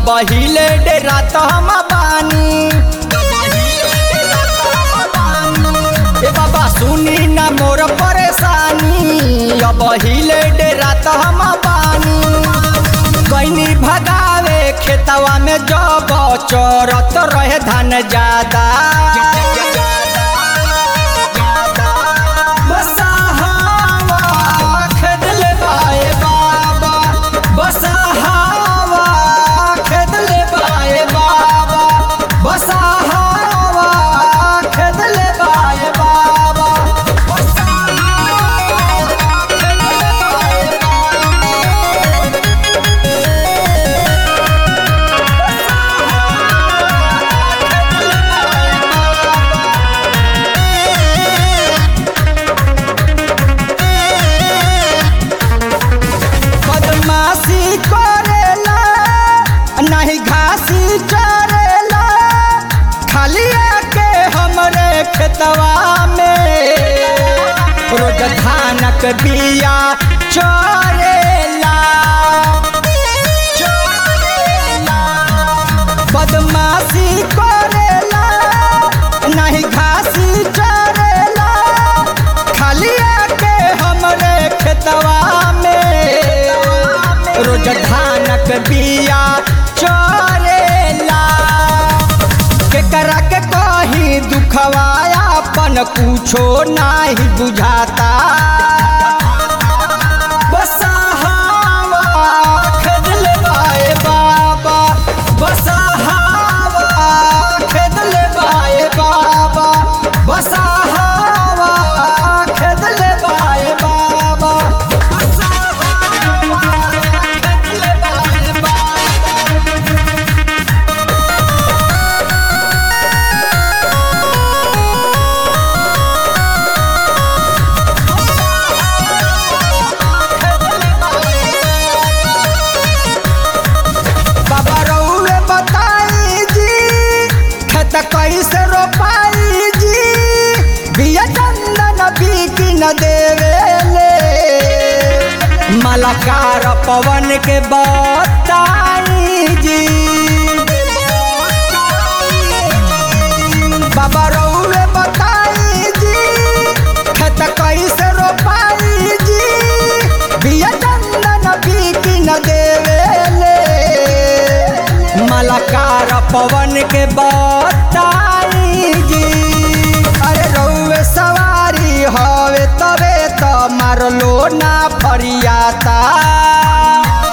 अब हिले डेरा तो हम बानी ए बाबा सुनी ना मोर परेशानी अब हिले डेरा तो हम बानी कैनी भगावे खेतवा में जब चरत रहे धान ज्यादा बसहावा खेत ले बाए बाबा बसहावा खेत ले बाए बाबा बसहावा खेत ले बाए बाबा बदमाशी करेला नहीं घासी चरेला खाली आके हमरे खेतवा में रोज धानक बिया चरेला चरेला बदमाशी करेला नहीं घासी चरेला खाली आके हमरे खेतवा में रोज धानक बिया चरेला केकरा के कही दुखवाया अपन कुछो नाही बुझाता बसहावा खेत ले बाए बाबा बसहावा खेत ले बाए बाबा बसहावा खेत ले बाए बाबा बसहावा खेत ले बाए बाबा बाबा रउए बताई जी खेत कैसे रोपाई जी बिया चंदन बीकी न देवेले मलाकार पवन के बताई जी बाबा रउए बताई जी खेत कैसे रोपाई जी बिया चंदन बीकी न देवेले मलाकार पवन के बताई जी अरे रउए सवारी हवे तबे तो मारलो ना फरियाता